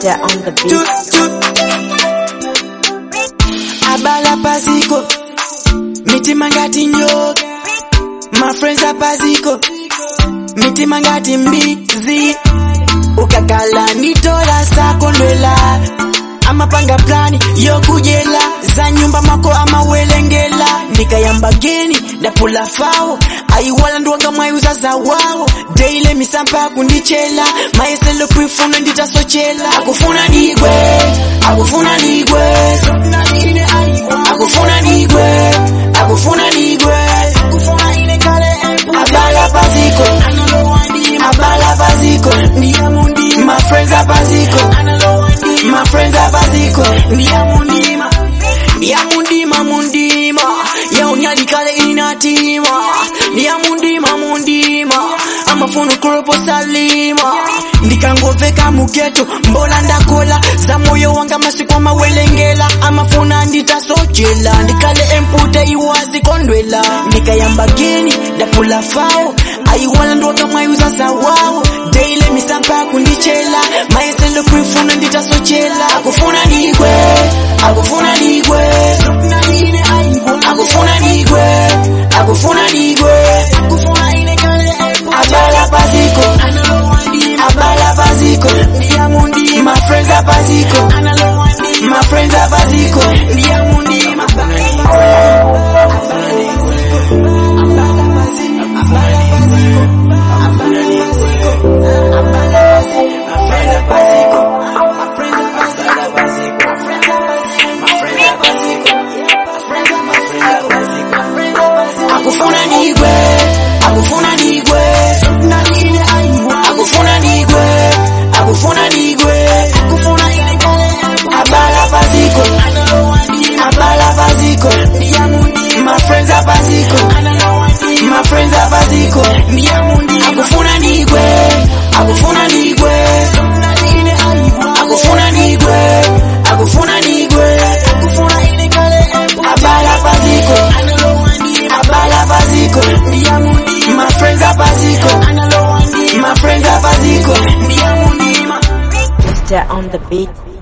They're on the beat. Chut, chut. Abala paziko mitima ngati nyoka my friends apaziko mitima ngati mbizi ukakala nitola sakondwela amapanga plani yokujela za nyumba mako amawelengela ndikayamba geni ndapula fawo ayiwala ndiwanga mwayuza za wawo deile misampa kundichela mayeselo kwifuna nditasochela akufuna ndigwe akufuna ndigwe akufuna ndigwe akufuna ndigwe abala paziko abala paziko my friends apaziko my friends apaziko ndiyamundima ndiyamundima mundima yaunyalikale inatima ndiyamundima mundima amafuna kuropo salima ndikangoveka mugeto mbola ndakola za moyo wanga masiku amawelengela amafuna nditasochela ndikale empute iwazi kondwela ndikayamba geni ndapula fawo ayiwala ndwanga mwayuza za wawo deile misampa kundichela mayeselo kwifuna nditasochela akufuna ndigwe akufuna ndigwe akufuna ndigwe akufuna ndigwe abala paziko abala paziko my friends apaziko my friends apaziko ndiyamundima akufuna ndigwe akufuna ndigwe akufuna ndigwe akufuna ndigwe abala paziko abala paziko my friends apaziko my friends apaziko akufuna ndigwe akufuna ndigwe akufuna ndigwe akufuna ndigwe abala paziko abala paziko my friends apaziko my friends apaziko They're on the beat.